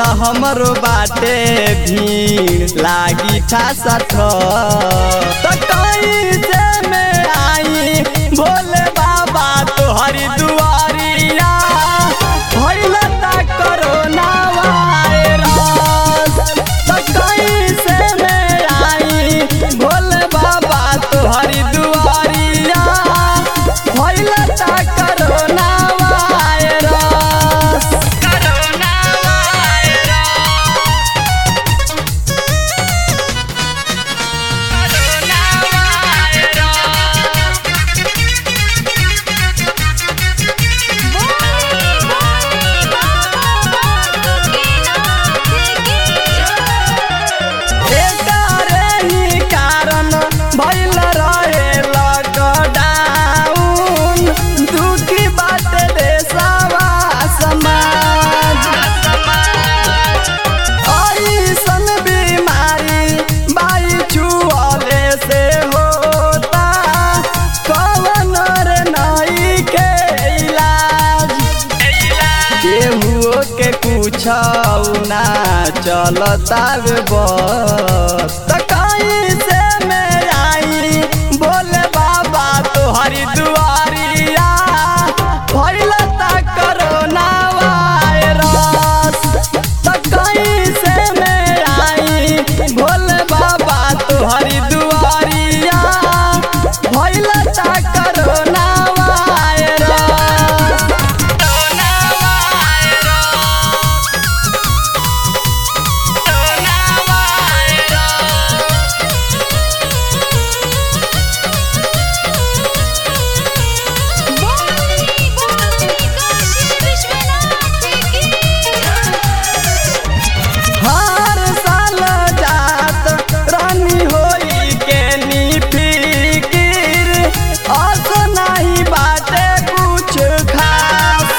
हमरो बाटे भीड़ लागी ठासा त कैसे में आई भोले बाबा तोहरी दुआरिया भइल ता कोरोना वायरस त कैसे में आई भोले बाबा तोहरी दुआरिया भइल ता कोरोना वायरस कोरोना एकारे ही कारण भइल रहे लॉकडाउन दुखी बाटे देशवा समाज ऐसन बीमारी बाई छुअले से होता कवन रे नई के इलाज केहू के कुछ ना चलता बे बस त कैसे में आई बोले बाबा तोहरी दुआरिया भइल ता कोरोना वायरस त कैसे में आई भोले बाबा तोहरी दुआरिया भइल ता कोरोना वायरस कोरोना बोली बोली काशी विश्वनाथ की हर साल जात रानी होई के नी फिकिर अस नहीं बाटे कुछ खास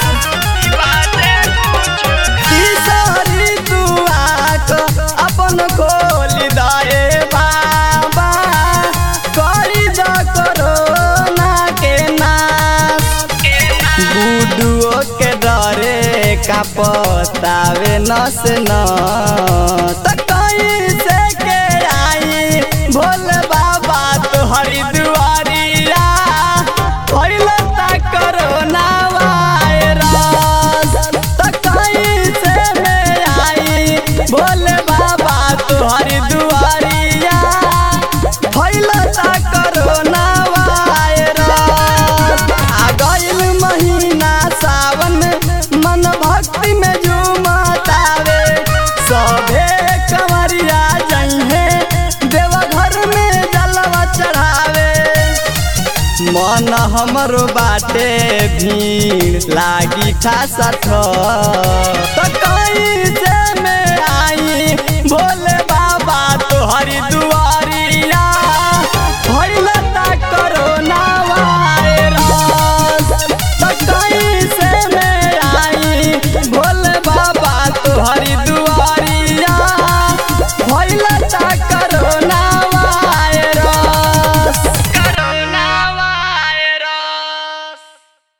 तीसरी दुआक अपन खोल दए बाबा करी द कोरोना के नाश गुडुओ के डरे का पतावे नस न त कैसे के आई भोले बाबा तोहरी दुआरिया भइल ता कोरोना वायरस त कैसे में आई भोले बाबा तोहरी दुआरिया भइल ता कोरोना वायरस आ गइल महीना सावन मन भक्ति में झूमतावे सभे कंवरिया जइहे देवघर में जलवा चढ़ावे मन हमरो बाटे भीड़ लागी ठासा त कैसे में आई भोले बाबा तोहरी दुआ